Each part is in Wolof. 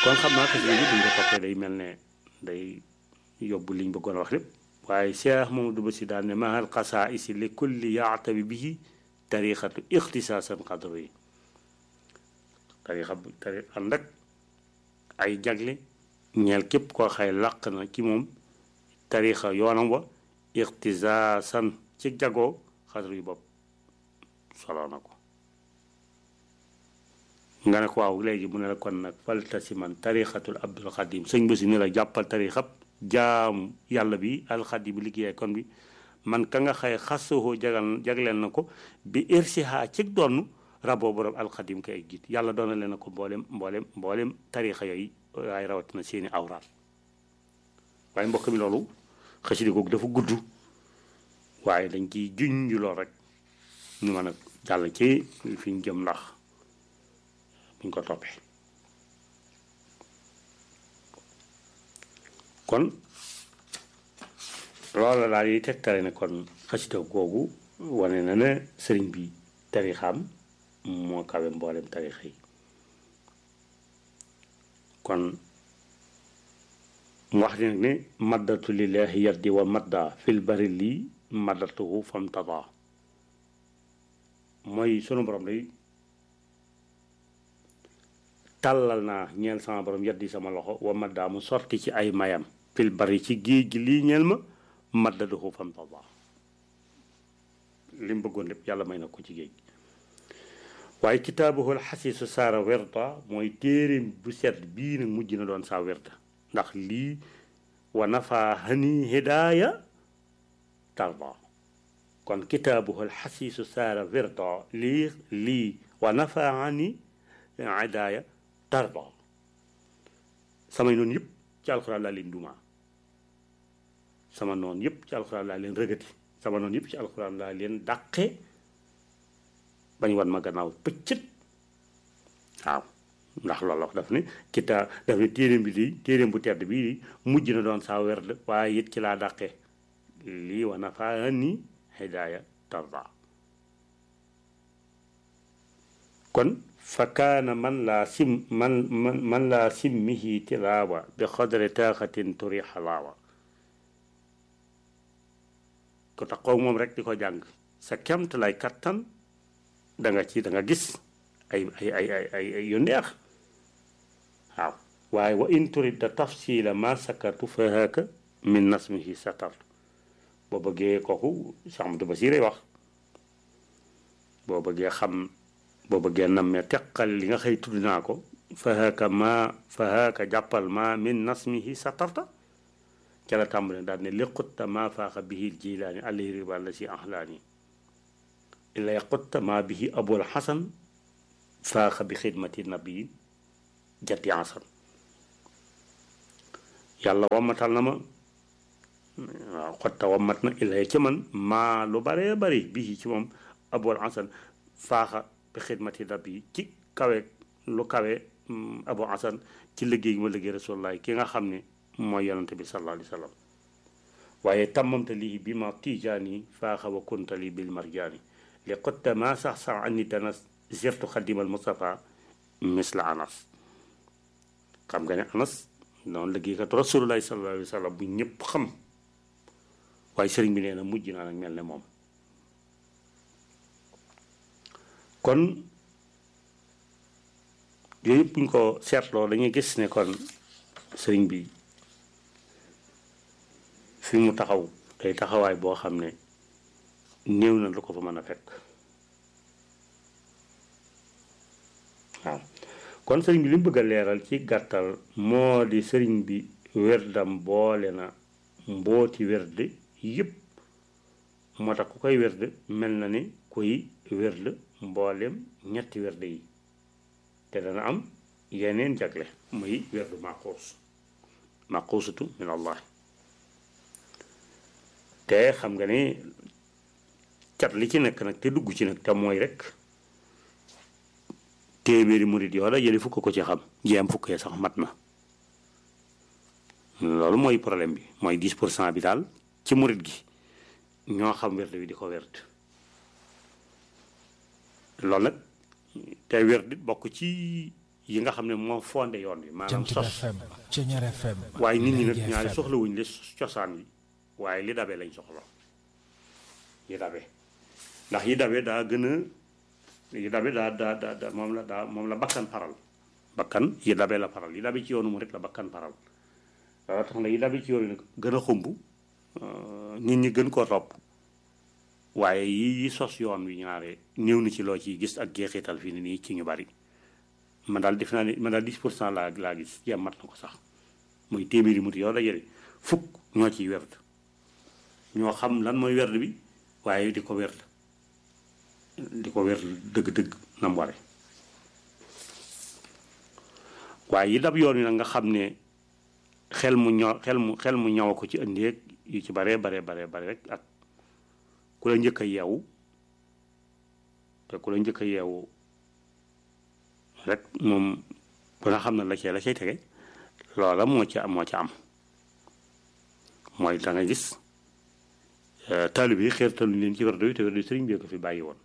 kon xam naa xasida bi duñ ko toppee day mel ne day yóbbu liñ bëggoon a wax lépp waaye Cheikh Mamadou Bassi daal ne mahal xasaisi li kulli yaatabi bihi tarixatu ixtisaasan xadro yi tarixa bu tari ànd ak ay jagle ñeel képp koo xay làq na ci moom tarixa yoonam wa ixtisaasan ci jagoo xadro yu bopp solo na ko nga ne ko waaw léegi mu ne la kon nag falta si man tarixatul abdul xadim sëñ Bassi ne la jàppal tarixab jaam yàlla bi alxadim liggéey kon bi man ka nga xay xasoo jagal jagleel na ko bi irsiha ci donn raboo borom alxadim kay ay jiit yàlla doona leen na ko mboolem mboolem mboolem tarixa yooyu waaye rawatina seeni awraat waaye mbokk mi loolu xasida googu dafa gudd waaye dañ ciy juñ ju lool rek ñu mën a jàll ci fi ñu jëm ndax buñ ko toppee kon loolu daal yi tegtale ne kon xasida googu wane na ne sëriñ bi tarixaam moo kawe mboolem tarixa yi kon mu wax ne nag ne maddatu lillahi yaddi wa madda fil bari lii maddatuhu fam tada mooy sunu borom day tàllal naa ñeel sama borom yaddi sama loxo wa madda mu sorti ci ay mayam fil bari ci géej gi lii ñeel ma maddatuhu fam tada li mu bëggoon lépp yàlla may na ko ci géej gi waaye kitaabuhul xasiisu saara werta mooy téeréem bu set bii nag mujj na doon saa werta ndax lii wa nafa hani hidaaya tarda kon kitaabuhul xasiisu saara werta lii lii wa nafa hani hidaaya tarda samay noonu yëpp ci alxuraan laa leen dumaa sama noonu yëpp ci alxuraan laa leen rëgati sama noonu yëpp ci alxuraan laa leen dàqe bañ wan ma gannaaw pëccët waaw ndax loolu wax daf ne kitaa daf ne téeréem bi di téeréem bu tedd bii di mujj na doon saa werd waaye it ci laa dàqe lii wa nafaa ni hidaaya tarda kon fa kaana man laa sim man man man laa simmihi tilaawa bi xadre taaxatin turi xalaawa ko tax koo moom rek di ko jàng sa kemt lay kattan da nga ci da nga gis ay ay ay ay ay ay yu neex waaw waaye wa in turidda tafsila ma sakartu fa haka min nasmihi satartu boo bëggee kooku Cheikh Amadou Basiré wax boo bëggee xam boo bëggee nammee teqal li nga xëy tudd naa ko fa haka ma fa haka jàppal ma min nasmihi satarta ca la tàmbale daal ne liqutta ma faaxa bihi jilaani alayhi riba la si ahlaani illa qutta ma bihi abul xasan faaxa bi xidmati nabii jatti asan yàlla wammatal na ma waaw xotta wammat na illa ci man maa lu baree bari bii ci moom abul xasan faaxa bi xidmati nabii ci kawe lu kawe abul xasan ci liggéey gi ma liggéey rasulullahi ki nga xam ne mooy yonante bi sallallahu alayhi wa sallam waaye tammamta lii bi ma tijaani faaxa wa kunta lii bil marjaani li qotta ma sax sax anni danas zirtu xadimal Mustafa misla anas xam nga ne anas noonu liggéeykat rasulullahi sallallahu alayhi wa sallam bu ñëpp xam waaye sëriñ bi nee na mujj naa nag mel ne moom kon yooyu yëpp buñ ko seetloo dañuy gis ne kon sëriñ bi fi mu taxaw tey taxawaay boo xam ne néew na lu ko fa mën a fekk waaw kon sëriñ bi li mu bëgg a leeral ci gàttal moo di sëriñ bi werdam boole na mbooti werde yëpp moo tax ku koy werde mel na ni kuy werde mboolem ñetti werde yi te dana am yeneen jagle muy werdu maquus maquusatu min allah te xam nga ne cat li ci nekk nag te dugg ci nag te mooy rek téeméeri murit yoo la yële fukk ko ci xam jéem fukkee sax mat na loolu mooy problème bi mooy 10 pour cent bi daal ci murit gi ñoo xam werd bi di ko werd loolu nag te werd bokk ci yi nga xam ne moo fondé yoon wi maanaam Jant sos FM Ceñeer FM waaye nit ñi nag Lergui ñaari FM. soxlawuñ li cosaan yi waaye li dabe lañ soxla yi dabe ndax yi dabe daa gën a yi dabe daa daa daa daa- moom la daa moom la bakkan paral bakkan yi dabe la paral yi dabe ci yoonu mu rek la bakkan paral loolu tax na yi dabe ci yoonu nag gën a xumb euh, nit ñi gën koo topp waaye yi yi sos yoon wi ñaare néew na ci loo ciy gis ak jeexital fii ni nii ci ñu bari man daal def naa ne man daal 10 pour cent laa laa gis jéem mat na ko sax muy téeméeri muti yow dajale fukk ñoo ciy werd ñoo xam lan mooy werd bi waaye di ko werd di ko werd dëgg-dëgg na mu ware waaye yi dab yoon wi nag nga xam ne xel mu ño xel mu xel mu ñaw ko ci ëndeeg yu ci baree baree baree bare rek ak ku la njëkk a yeewu te ku la njëkk a yeewu rek moom ku na xam na la cee la cay tege loola moo ci am moo ci am mooy da nga gis taalib yi xeertaluñ leen ci werdo yi te werdo yi sëriñ bi ko fi bàyyi woon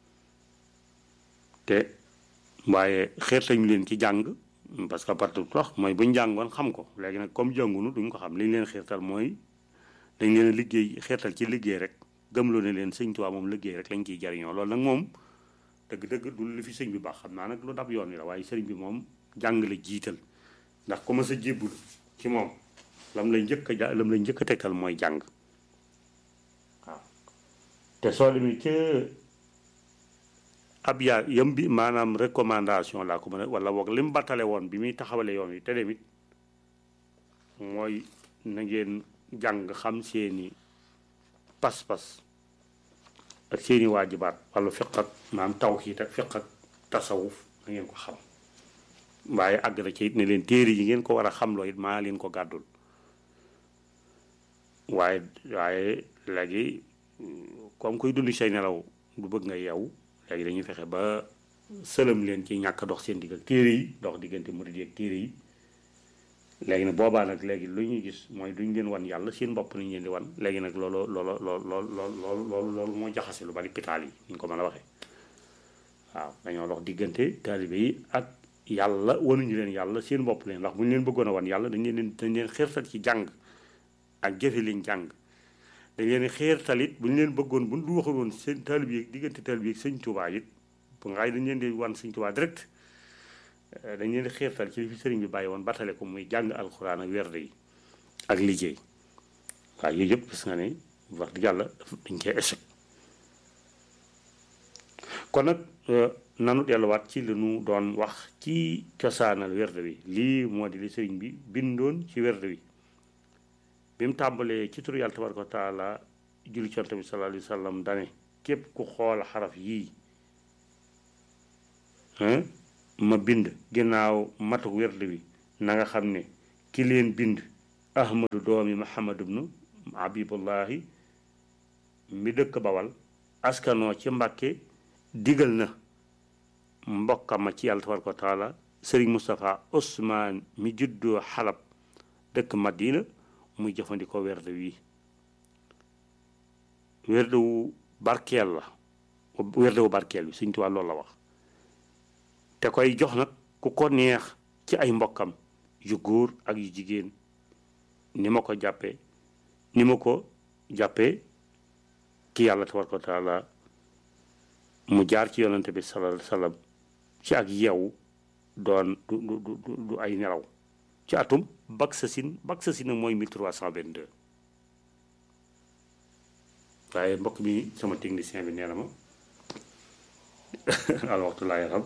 te waaye xeertaluñ leen ci jàng parce que partout wax mooy buñ jàngoon xam ko léegi nag comme jàngunu duñ ko xam li ñu leen xeertal mooy dañ leen a liggéey xeertal ci liggéey rek gëmloo ne leen sëñ Tuubaa moom liggéey rek lañ ciy jariñoo loolu nag moom dëgg-dëgg du li fi sëñ bi baax xam naa nag lu dab yoon wi la waaye sëriñ bi moom jàng la jiital ndax ku ma sa jébbul ci moom lam lay njëkk a ja lam lay njëkk a tegtal mooy jàng waaw te soo demee ca ab yaa yam bi maanaam recommandation laa ko mën a wala boog li mu battale woon bi muy taxawale yoon wi te demit mooy na ngeen jàng xam seeni pas-pas ak seeni waajibaat wàllu fiq ak maanaam tawxiid ak fiq ak tasawuf na ngeen ko xam waaye àgg na ci it ne leen téere yi ngeen ko war a xamloo it maa leen ko gàddul waaye waaye léegi comme kuy dund say nelaw du bëgg nga yeewu léegi dañuy fexe ba sëlëm leen ci ñàkk dox seen digg ak téere yi dox diggante murid yi ak téere yi léegi nag boobaa nag léegi lu ñuy gis mooy duñ leen wan yàlla seen bopp nañ leen di wan léegi nag loolu loolu loolu loolu loolu loolu loolu moo jaxase lu bari pitaal yi ni ñu ko mën a waxee waaw dañoo dox diggante taalibe yi ak yàlla wanuñu leen yàlla seen bopp leen ndax bu ñu leen bëggoon a wan yàlla dañ leen dañ leen xeertal ci jàng ak jëfe liñ jàng dañ leen xeertal it bu ñu leen bëggoon bu ñu waxul woon seen taalibe yi diggante taalibe yi ak sëñ Tuubaa it bu ngaay dañ leen di wan sëñ Tuubaa direct dañ leen di xeertal ci li fi sëriñ bi bàyyi woon batale ko muy jàng alxuraan ak werde yi ak liggéey waaw yooyu yëpp gis nga ne wax dëgg yàlla dañ koy échec kon nag nanu delluwaat ci li nu doon wax ci cosaanal werde wi lii moo di li sëriñ bi bindoon ci werde wi bi mu tàmbalee ci turu yàlla tabaraka wa taala julli ci Yonent bi sallallahu alayhi wa sallam dane képp ku xool xaraf yii ma bind ginnaaw matuk werde wi na nga xam ne ki leen bind ahmadu doomi muhammadu bnu habibullahi mi dëkk bawal askanoo ci mbàkke digal na mbokkama ci yàlla tabaraka wa taala sëriñ Moustapha Ousmane mi juddoo xalab dëkk Madina muy jëfandikoo werde wi werde wu barkeel la werde wu barkeel bi Sëriñ Tuubaa loolu la wax te koy jox nag ku ko neex ci ay mbokkam yu góor ak yu jigéen ni ma ko jàppee ni ma ko jàppee ki yàlla tabaraka wa taala mu jaar ci yonante bi sallallahu alayhi wa sallam ci ak yeewu doon du du du du ay nelaw ci atum bak sa sin bak sa sin nag mooy 1322 waaye mbokk mi sama technicien bi nee na ma al waxtu laa yaram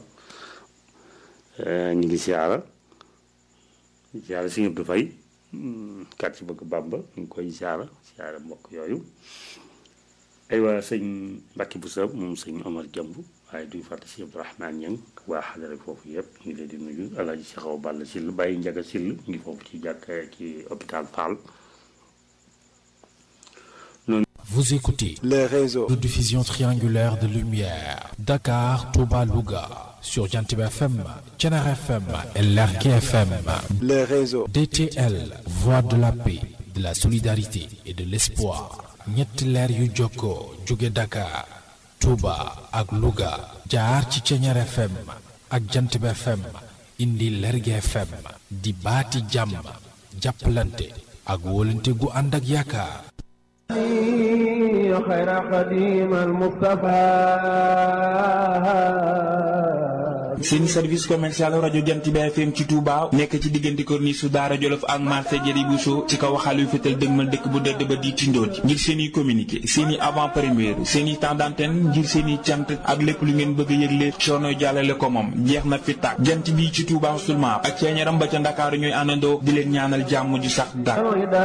ñu ngi siyaara siyaara si Abdou Faye kat ci bëgg Bàmba ñu ngi koy siyaara siyaara mbokk yooyu aywa sëñ Mbacke Boussa moom sëñ Omar Jàmb waaye duñ fàtte si Abdourahmane Ñang waa xadara foofu yëpp ñu ngi leen di nuyu alaaji si xaw ball sill bàyyi njaga sill ñu ngi foofu ci jàkk ci hôpital Fall Vous écoutez les réseaux de diffusion triangulaire de lumière Dakar, Touba, Louga sur Jantib FM, Thiénare FM et Lergui FM. les réseaux DTL, voix de la paix, de la solidarité et de l'espoir. ñetti leer yu jokkoo jóge Dakar, Touba ak Louga jaar ci Thiénare FM ak Jantib FM indi Lergui FM di baati jàmm jàppalante ak wóolante gu ànd ak yaakaar خير خديم المصطفى seen service commercial rajo Jant bi FM ci Touba nekk ci diggante corniche su Daara Jolof ak marché Jëri Bousso ci kaw waxaal yu fetal dëgmal dëkk bu dëdd ba di tindooti ngir seen i communiqué seen i avant première seen i temps d'antenne ngir seen i cant ak lépp lu ngeen bëgg a yëgle coono jàllale ko moom jeex na fi tàkk jant bi ci Touba seulement ak ceeñaram ba ca Ndakaaru ñooy àndandoo di leen ñaanal jàmm ju sax dàkk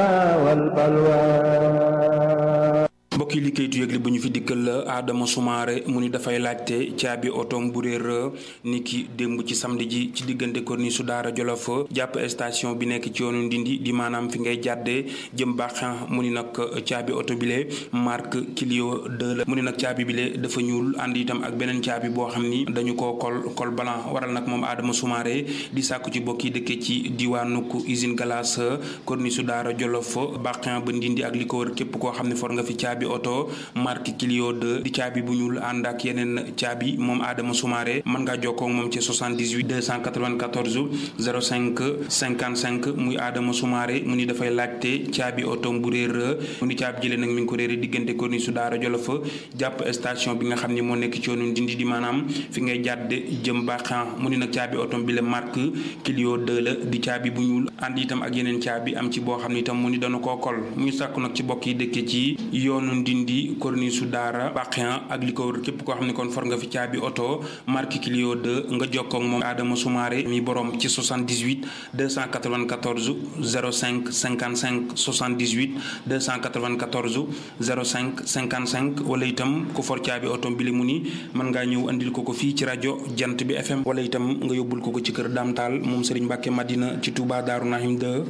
mbokki liggéeytu yëgle bu ñu fi dikkal la Adama Soumaré mu ni dafay laajte caabi otoom bu réer ni ki démb ci samedi ji ci diggante corniche su Daara Jolof jàpp station bi nekk ci yoonu Ndindi di maanaam fi ngay jàddee jëm baax mu ni nag caabi oto bile marque Clio 2 la mu ni nag caabi bile dafa ñuul ànd itam ak beneen caabi boo xam ni dañu ko kol kol blanc waral nag moom Adama Soumaré di sàkku ci bokk yi dëkke ci diwaanuk usine glace corniche su Daara Jolof baax ba Ndindi ak li ko wër képp koo xam ne for nga fi caabi oto marque Clio 2 di caabi bu ñuul ànd ak yeneen caabi moom Adama Soumaré mën ngaa jokkoo ak moom ci 78 294 05 55 muy Adama Soumaré mu ni dafay laajte caabi oto bu réer mu ni caabi jëlee nag mi ngi ko réere diggante corniche su Daara Jolof jàpp station bi nga xam ni moo nekk ci yoonu Ndindi di maanaam fi ngay jàdd jëm baaxan mu ni nag caabi oto bi la marque Clio 2 la di caabi bu ñuul ànd itam ak yeneen caabi am ci boo xam ni itam mu ni dana koo kol mu ngi sàkku nag ci bokk yi dëkkee ci yoonu Ndindi corniche su Daara Baqiyan ak li ko wër képp koo xam ne kon for nga fi caabi oto marque Clio 2 nga jokkoo ak moom Adama Soumaré mi borom ci 78 294 05 55 78 294 05 55 wala itam ku for caabi oto bi li mu ni mën ngaa ñëw andil ko ko fii ci rajo Jant bi FM wala itam nga yóbbul ko ko ci kër Dame Tall moom Serigne Mbacke Madina ci Touba Darou Nahim 2.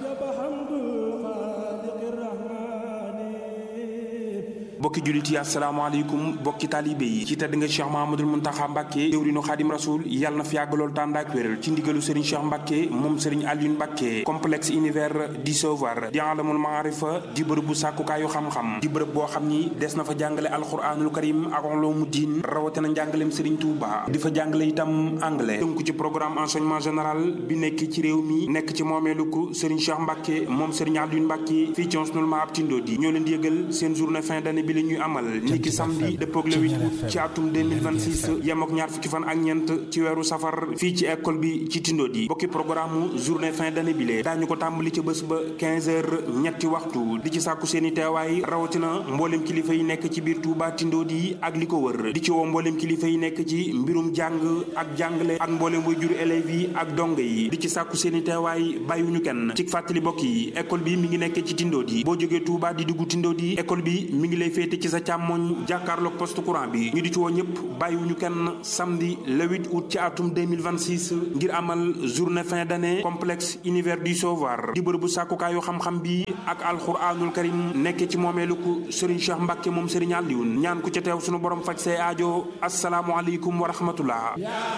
bokki jullit yi asalaamaaleykum bokki taalibe yi ci tedd nga Cheikh Mahamadul Muntaxa Mbàkke jëwrinu Xaadim Rasul yàlla na fi yàgg lool tànd ak wéral ci ndigalu Serigne Cheikh Mbàkke moom Serigne Alioune Mbàkke complexe univers di Savoir di alamul maarifa di bërëb bu sàkkukaayu xam-xam di bërëb boo xam ni des na fa jàngale alquranul karim ak uloomu diin rawatina njàngaleem Serigne Touba di fa jàngale itam anglais tënku ci programme enseignement général bi nekk ci réew mi nekk ci moomeelu ko Serigne Cheikh Mbàkke moom Serigne Alioune Mbàkke fii ci Osnul Maab Tindodi ñoo leen di yëgal seen journée fin d'année bi la ñuy amal niki samedi dëppoog le 8 août ci atum 2026 yem ak ñaar fukki fan ak ñeent ci weeru safar fii ci école bi ci Tindodi bokki programme journée fin d'année bi lee daañu ko tàmbali ca bés ba 15 heures ñetti waxtu di ci sàkku seen i teewaay rawatina mboolem kilifa yi nekk ci biir Touba Tindodi ak li ko wër di ci woo mboolem kilifa yi nekk ci mbirum jàng ak jàngale ak mboolem way juru élèves yi ak donge yi di ci sàkku seen i teewaay bàyyiwuñu kenn ci fàttali bokk yi école bi mi ngi nekk ci Tindodi boo jógee Touba di dugg Tindodi école bi mi ngi lay féete ci sa càmmoñ jàkkaarloog poste courant bi ñu di ci woo ñëpp bàyyiwuñu kenn samedi le 8 août ci atum 2026 ngir amal journée fin d'année complexe univers du Savoir di bërëbu sàkkukaayu xam-xam bi ak alxuraanul karim nekk ci moomeelu ko Serigne Cheikh Mbacke moom Serigne Alioune ñaan ku ca teew sunu borom faj say aajo asalaamualeykum wa rahmatullah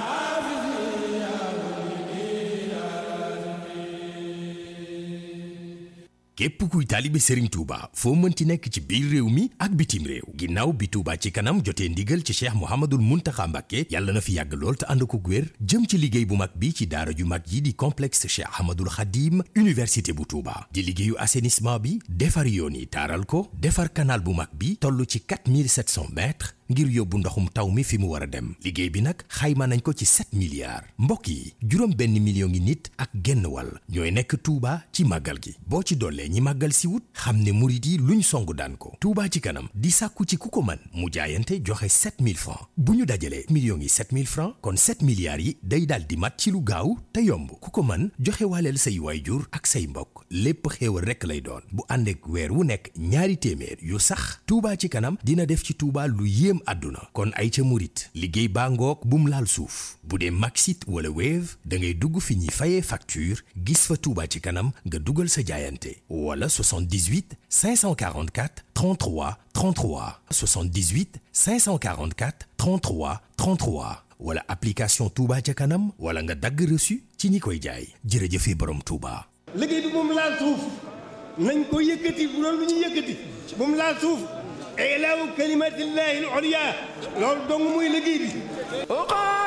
képp kuy taalibe Serigne Touba foo mënti nekk ci biir réew mi ak bitim réew ginnaaw bi Touba ci kanam jotee ndigal ci cheikh Mouhamadul Mountakha Mbacké yàlla na fi yàgg lool te ànd ko wér jëm ci liggéey bu mag bi ci daara ju mag yi di complexe cheikh Ahmadul Khadim université bu Touba di liggéeyu assainissement bi defar yoon yi taaral ko defar canal bu mag bi toll ci 4700 mètres ngir yóbbu ndoxum taw mi fi mu war a dem liggéey bi nag xayma nañ ko ci 7 milliards mbokk yi juróom benn million ngi nit ak genn wàll ñooy nekk Touba ci màggal gi boo ci dollee ñi màggal si wut xam ne murit yi luñ song daan ko Touba ci kanam di sàkku ci ku ko man mu jaayante joxe 7000 francs bu ñu dajalee millions yi 7000 francs kon 7 milliards yi day daal di mat ci lu gaaw te yomb ku ko man joxe waaleel say waayjur ak say mbokk lépp xéewal rekk lay doon bu ànd ak weer wu nekk ñaari téeméer yu sax Touba ci kanam dina def ci Touba lu yéem àdduna kon ay ca murit liggéey baa ngoog bum laal suuf bu dee Maxit wala Wave da ngay dugg fi ñuy fayee facture gis fa Touba ci kanam nga dugal sa jaayante wala 78 544 33 33 78 544 33 33 wala application Touba ca kanam wala nga dagg reçu ci ñi koy jaay jërëjëfe borom Touba. liggéey bi moom laal suuf nañ ko yëkkati bu doon lu ñu yëkkati moom laal suuf ilaahu kalimatillahi al-ulya loolu dong muy liggéey bi